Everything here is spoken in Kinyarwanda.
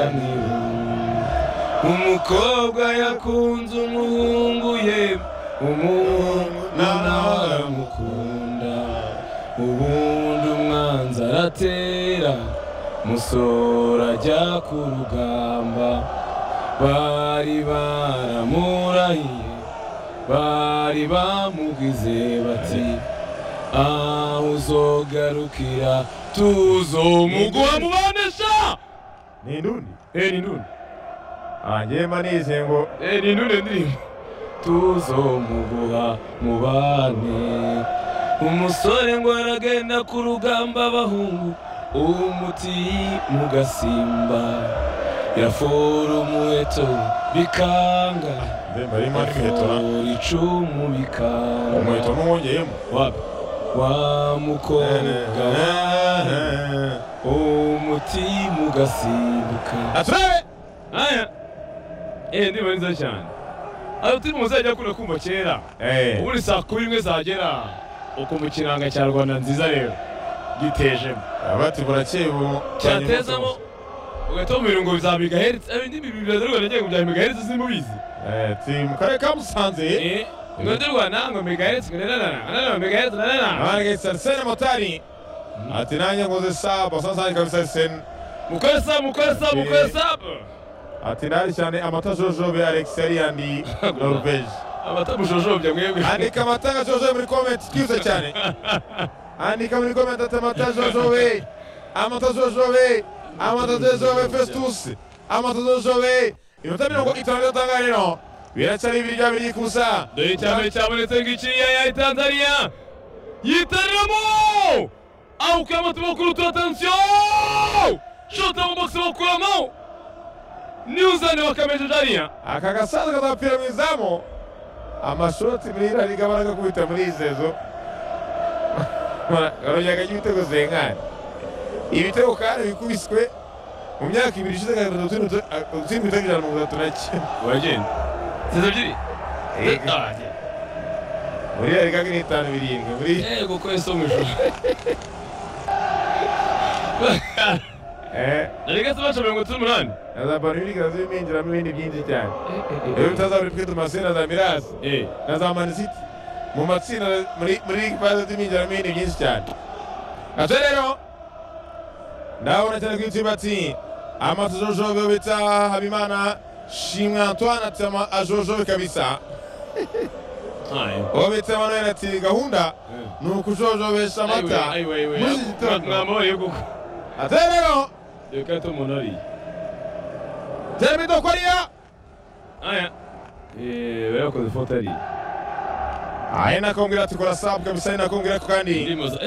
shanira umukobwa yakunze umuhungu ye umuhungu nawe aramukunda ubundi umwanzi aratera musora ajya ku rugamba bari baramurahiye bari bamugize bati aho uzogarukira tuzomuguha mubanesha ni indundi Eh, ni ndundi ngewe mba nize ngo Eh, ni ndundi ndirimbo tuzomuguha mubane umusore ngo aragenda ku rugamba abahungu umuti mu gasimba yafora umuheto bikanga ndemba ririmo n'imiheto na yafora icumu bikanga umuheto n'uwongeyemo Wapi? wa mukobwa we, umuti mu gasimbuka aturabe aya eee ndiba nziza cyane aho turi mu muzajya akunda kumva kera ubu ni saa kumi imwe zagera uko mu kiranga cya rwanda nziza rero gitejemo abati burakeye ubu cyatezamo ugahita wumvira ngo bizabiga heretse ibindi bintu bya rwanda ngiye kubyara megaheretse simbubizi ti mu karere ka musanze eee ngo ndi rwanda ngo megaheretse ngo nanana nanana megaheretse nanana nange sarisene motari ati nanjye nguze saba sansanje kabisa sarisene mukore sabu mukore sabu mukore sabu ati nari cyane amata jojobe alex yari yandi norvege amata mujojobya mwebwe andika amata nka jojobe muri komenti twize cyane andika muri komenti ati amata jojobe amata jojobe amata jojobe festus amata jojobe iminota mirongo itanu idatanga rero biracyari ibiryo biri kusa dore icyambere cyabonetse ngiciya ya tanzania yitaramo awukuyemo tumakuru tu atansiyo shota mu box bakuramo niwuzane wakameje jariya aka gasanzwe kazapfira mu izamu amashoti mirira ariga barakakubita muri izi nzu barongera ibitego zengana ibitego kandi bikubiswe mu myaka ibiri ishize kagenda utsindwa ibitego ijana na mirongo itatu na kimwe uragenda zizo ebyiri Yego. muri ariga ni itanu birindwi muri yego ko ese mu ijoro eh narega se baca mirongo itatu n'umunani na za banurika z'iminjiramo ibindi byinshi cyane rero utazabura twe tumasina za mirasi Eh, na za manisiti mu matsinda muri muri ligi paze z'iminjiramo ibintu byinshi cyane ate rero ndabona cyane ko inzu bati amajojobe bita habimana shimwa antoine ati ama ajojobe kabisa ayo. uwo bita manuel ati gahunda ni ukujojobesha amata Ayiwe, ayiwe, ayiwe. muri iki gitondo mwamubariye kuko ate rero reka hata umuntu ariye jeremy dokoriya aya Eh, barakoze ifoto ariye ari nakongera ati kora sabu kabisa ari nakongera ko kandi Ndimo za-